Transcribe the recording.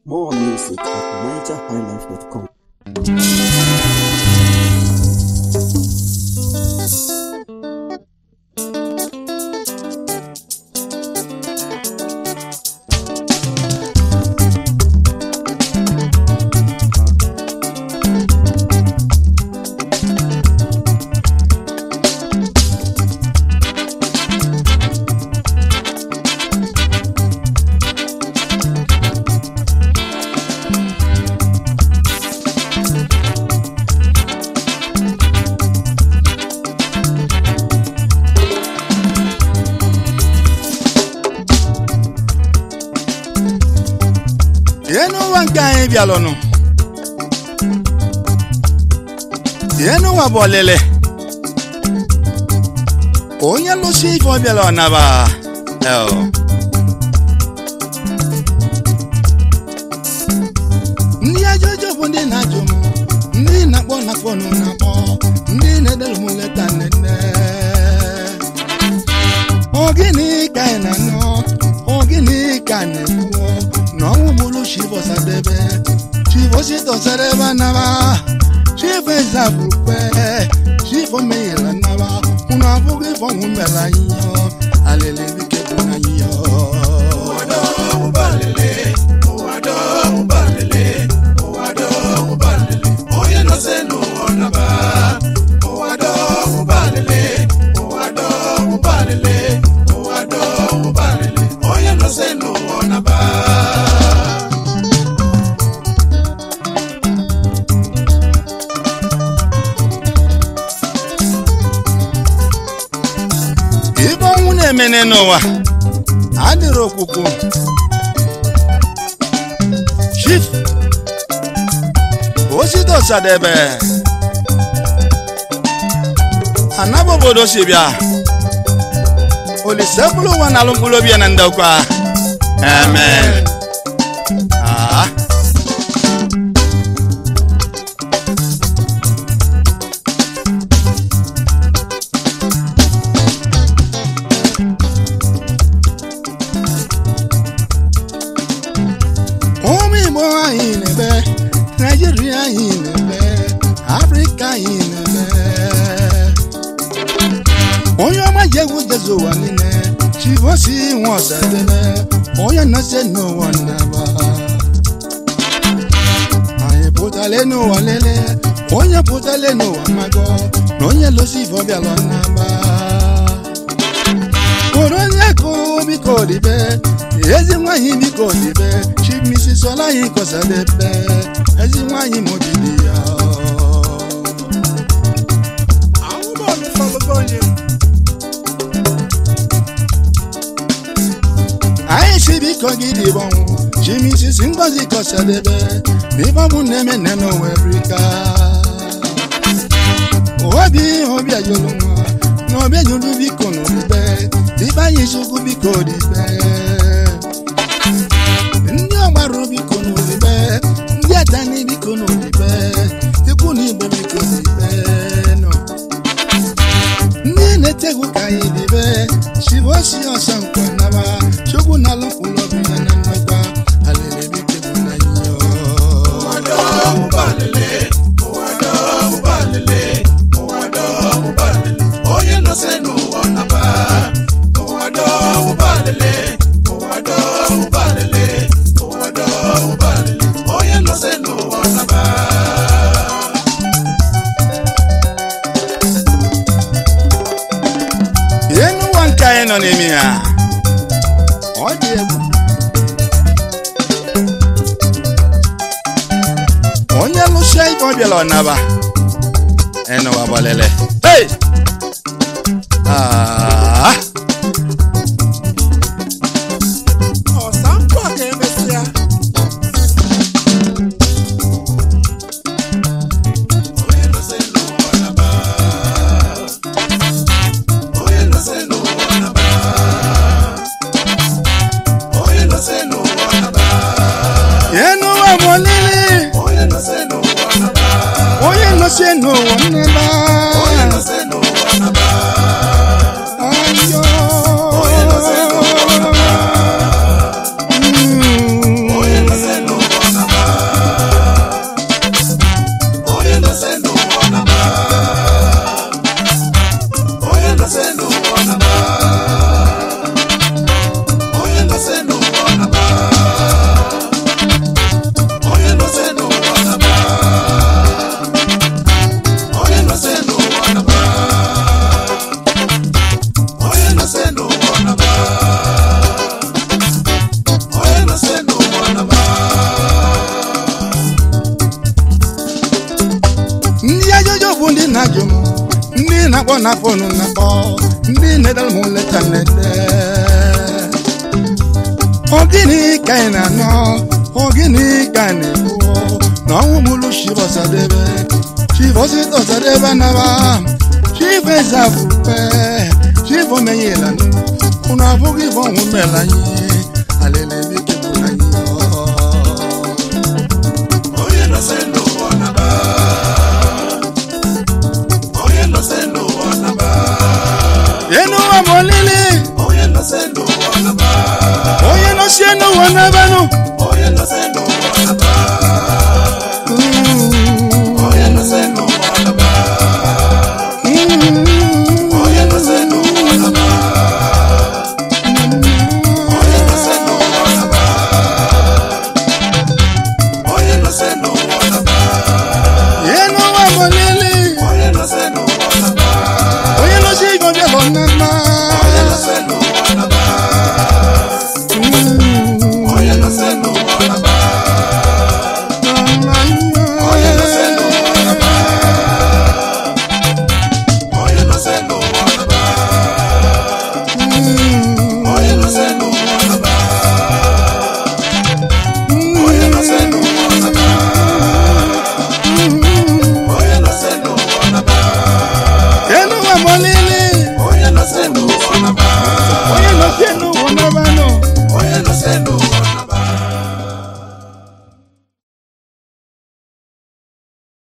More music at nigerhighlife.com. ihe n'ụwa nke anyị bịalụnụ ihe n'ụwa bụ ọlịlị onye lụsi ife ọ bịala ọnaba El. ndị ajụjụ bụ ndị na-ajụ m ndị na-akpọ na-akpọ nụ na-akpọ ndị na-edere m leta nnenne ogini ka anyị na-anọ ogini ka a na-ekwu na ọnwụ mụrụ chivosadebe chivositọsadebe anaba chivo ezabụrụkwe chivo meghela naba unu abụghị ife ọnwụ mere anyị yọ alelebike bụ anyị yọ ibe ọnwụ na-emene n'ụwa adịrị okwukwu chief osite ọsadebe anaba obodo si bịa olise mkpụrụ ụwa na alụ mkpụrụ obi ya na ndokwa amen ah. ụmụ igbo anyị na-eme naijiria anyị na-eme afrịka anyị na-eme onye ọma ji egwu jezu ụwa niile chivosi nwe ọsadebe onye nọse n'ụwa nnaba anyị pụtale n'ụwa lele onye pụtale n'ụwa mago na onye losi ife ọbịala nnaba kụrụ onye kụ biko dibe ezi nwanyị biko dibe chimisi sola anyị kọsadebe ezi nwanyị mobili ya anyị si biko gị dịbọnwụ chimisi si ngozi kọsadebe n'ịbọmụ na-eme nne n'owerika obi obi ajụlụ nwa na obi ajụlụ biko n'odibe ibe anyị chukwu biko dibe ndị ọgbarụ biko n'odibe ndị atani biko n'odibe ikwu na ibe biko dibe nọ ndị na-etegwu ka anyị dibe chivosi ọsọ nkwa naba chukwu na alụ mkpụrụ obi ya na nnọkwa alele bike bụ na nyọ ihe n'ụwa nke anyị nọ n'ime ya ọ dị egwu onye lụsịa ife ọ bịala ọnaba ịnụwa gbalele hey! ah! ọsampụ ka emesịa ihe n'ụwa bụ olili onye nọsie n'ụwa nnaba Ayo. na fonu na-akpọ ndị na-edere m leta na-ede ọ gịnị ka ị na-anọ ọ gịnị ka ị na-ekwu na ọnwụ mụlụ chivosadebe chivositosadebe naba chivezafukpe chivomenyela unu abụghị ife ọnwụ mela anyị alelebike bụ anyị onye nọse n'ụwa naba onye nọse n'ụwa naba enuwa m olili